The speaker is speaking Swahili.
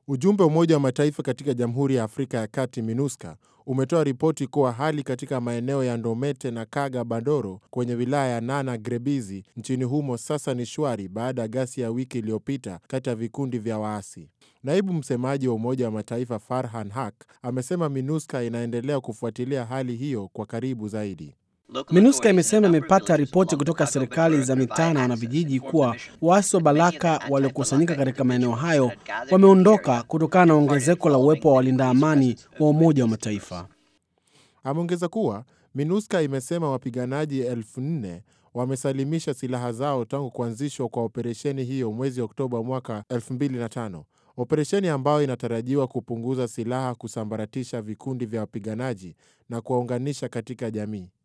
Ujumbe wa Umoja wa Mataifa katika Jamhuri ya Afrika ya Kati, MINUSCA, umetoa ripoti kuwa hali katika maeneo ya Ndomete na Kaga Bandoro kwenye wilaya ya Nana Grebizi nchini humo sasa ni shwari baada ya ghasia ya wiki iliyopita kati ya vikundi vya waasi. Naibu msemaji wa Umoja wa Mataifa Farhan Haq amesema MINUSCA inaendelea kufuatilia hali hiyo kwa karibu zaidi. MINUSCA imesema imepata ripoti kutoka serikali za mitaa na wanavijiji kuwa waasi wa Balaka waliokusanyika katika maeneo hayo wameondoka kutokana na ongezeko la uwepo wa walinda amani wa Umoja wa Mataifa. Ameongeza kuwa MINUSCA imesema wapiganaji elfu nne wamesalimisha silaha zao tangu kuanzishwa kwa operesheni hiyo mwezi Oktoba mwaka 2005, operesheni ambayo inatarajiwa kupunguza silaha, kusambaratisha vikundi vya wapiganaji na kuwaunganisha katika jamii.